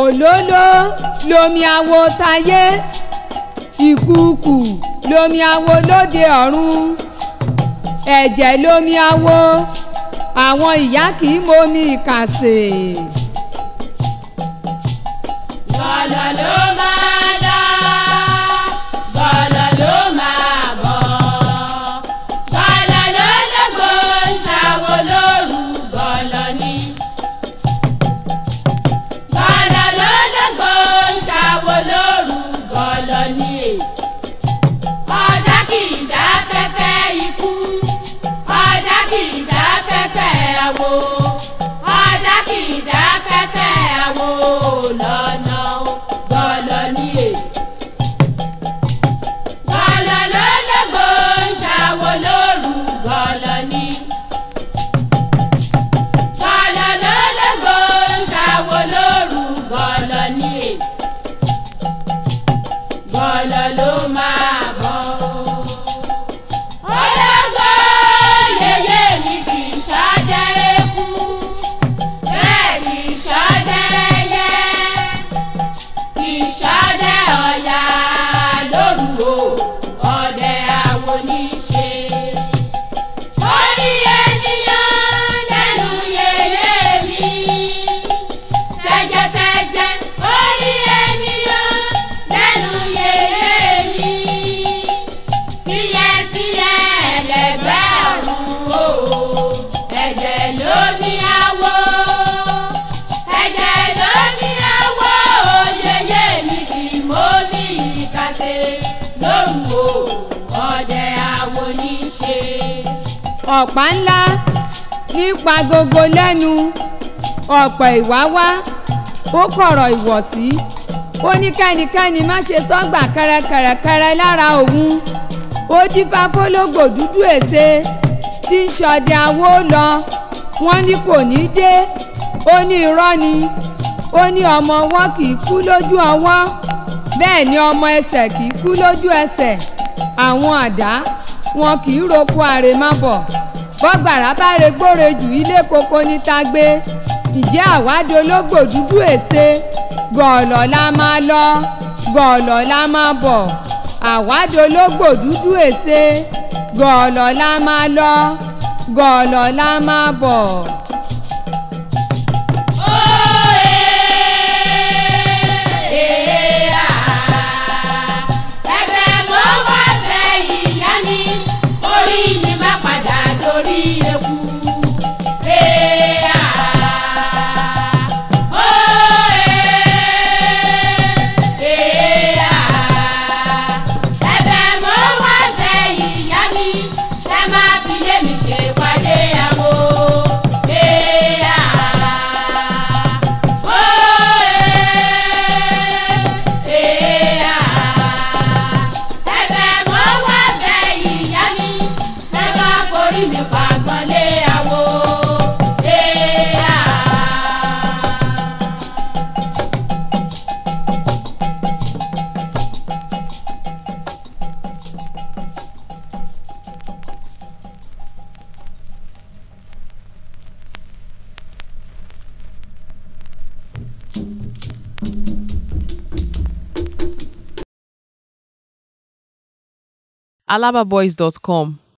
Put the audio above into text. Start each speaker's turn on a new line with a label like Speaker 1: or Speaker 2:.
Speaker 1: òlóló lomi awo tayé ìkùukù lomi awo lóde ọ̀run ẹ̀jẹ̀ lomi awo àwọn ìyá kì í momi ìkàsè.
Speaker 2: Gọ̀lọ̀ ló máa lọ, gọ̀lọ̀ ló máa bọ̀. Gọ̀lọ̀ ló lógo ń ṣàwo lóru gọ̀lọ̀ ni. Gọ̀lọ̀ ló lógo ń ṣàwo lóru gọ̀lọ̀ ni. Ọ̀dà kì í dá fẹ́fẹ́ ikú, ọ̀dà kì í dá fẹ́fẹ́ àwo. Ọ̀dà kì í dá fẹ́fẹ́ àwo lọ́nà gọ̀lọ̀ ni è. Gọ̀lọ̀ ló lógo ń ṣàwo lóru gọ̀lọ̀ ni. Gọ̀lọ̀ ló lógo ń ṣàwo lóru gọ̀lọ̀ ni è. Gọ̀lọ̀ ló máa bọ̀. Ológo yeye mi kì í ṣọdẹ eku, bẹ́ẹ̀ kì í ṣọdẹ ẹyẹ, kì í ṣọdẹ ọ̀yà lóru o, ọdẹ àwo ní í ṣe. Orí ènìyàn lẹ́nu yeye mi, tẹ́jẹ́tẹ́jẹ́ orí ènìyàn lẹ́nu yeye mi tíyẹ́tíyẹ́ ẹlẹgbẹ́ ọ̀run o ẹ̀jẹ̀ ló ní àwọ̀ ẹ̀jẹ̀ ló ní àwọ̀ yeye mi kì í mọ́ ní ìkàsẹ̀ lóru o ọdẹ àwo ní í ṣe.
Speaker 1: ọ̀pá ńlá nípa gogo lẹ́nu ọ̀pọ̀ ìwáwá ó kọ̀rọ̀ ìwọ̀sí ó ní kẹ́nikẹ́ni má ṣe sọ́gbà kẹrẹkẹrẹkẹrẹ lára òun ó dífá fólógbò dúdú èsè tí ń ṣọdẹ awó lọ wọ́n ní kò ní dé ó ní irọ́ ni ó ní ọmọ ọwọ́ kì í kú lójú ọwọ́ bẹ́ẹ̀ ni ọmọ ẹsẹ̀ kì í kú lójú ẹsẹ̀ àwọn àdá wọn kì í roko àrèmábọ̀ bọ́gbàrá bá regbóre jù ilé koko níta gbé ìjẹ́ àwádìí ológbò dúdú èsè gọ̀ọ̀lọ̀ la máa lọ gọ̀ọ̀lọ̀ la máa bọ̀ àwádìí ológbò dúdú èsè gọ̀ọ̀lọ̀ la máa lọ gọ̀ọ̀lọ̀ la máa bọ̀.
Speaker 2: ẹ̀bẹ̀ mo wá bẹ̀ ìyá mi orí mi má padà dorí eku. ẹ̀bẹ̀ mo wá bẹ̀ ìyá mi ẹ má fi lé mi ṣe pàdé àwo. ẹ̀bẹ̀ mo wá bẹ̀ ìyá mi ẹ má forí mi pàgbọ́n lé àwo.
Speaker 3: alababoys.com